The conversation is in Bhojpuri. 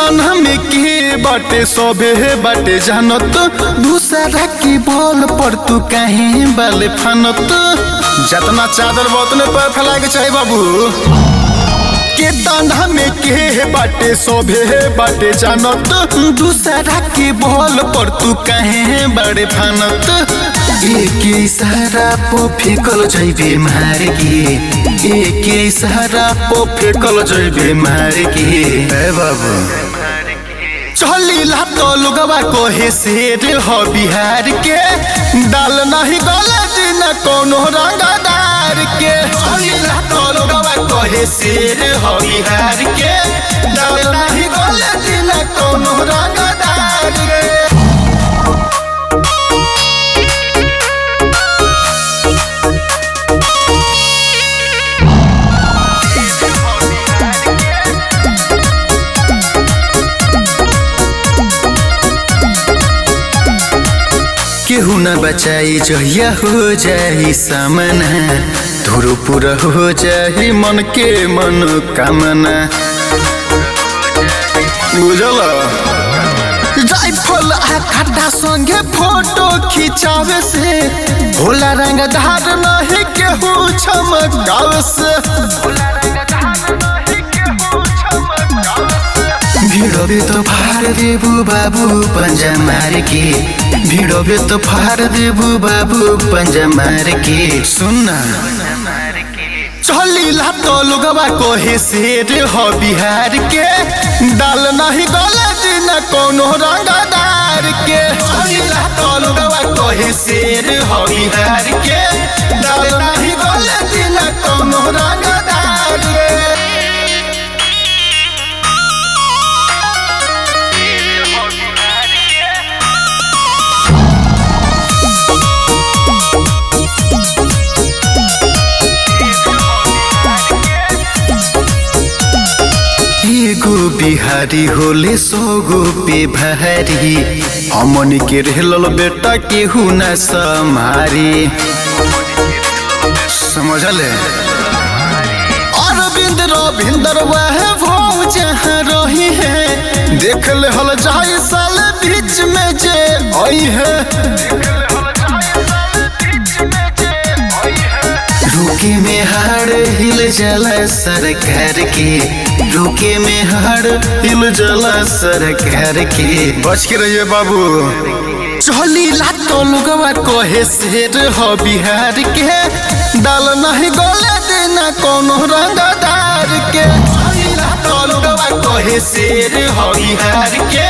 तन्हा में के बाटे सबे बाटे जानत दूसरा की बॉल पर तू कहीं बाले फानत जतना चादर बोतने पर फैला के चाहे बाबू के तन्हा में के बाटे सबे बाटे जानत दूसरा की बॉल पर तू कहीं बड़े फानत एक इशारा पो फेकल जैबे मार के एक इशारा पो फेकल जैबे मार के ए बाबू चलिला तो लोगवा कोहे शेर हो बिहार के डाल नहीं गले दिन कोनो रंगदार के चलिला तो लोगवा कोहे शेर हो बिहार के डाल नहीं गले दिन कोनो रंगदार के केहू न बचाई जहिया हो जाई सामना धुरु पूरा हो जाई मन के मन कामना बुझल जायफल आ खड्डा संगे फोटो खिंचावे से भोला रंग धार नहीं केहू चमकावे से भिड़ोबे तो फार देबू बाबू पंजा मार के भिड़ोबे तो फार देबू बाबू पंजा मार के सुनना चलिला तो लोगवा कोहे शेर हो बिहार के डाल नहीं गले दिन कोनो रंगदार के चलिला तो लोगवा कोहे शेर हो बिहार के डाल नहीं गले दिन कोनो रंगदार के एगो बिहारी होले सोगो पे भारी हमन के रहल बेटा केहू न सम्हारी समझले अरविंद रविंदर वह भाव जहाँ रही है देख ले हल जाए साल बीच में जे आई है रुके में हार हिल जला सरकार के रुके में हार हिल जला सरकार के बच के रहिए बाबू चली लातो लोगवा कोहे शेर हो बिहार के डाल नहीं गोले देना कोनो रंगदार के चली लातो लोगवा कोहे शेर हो बिहार के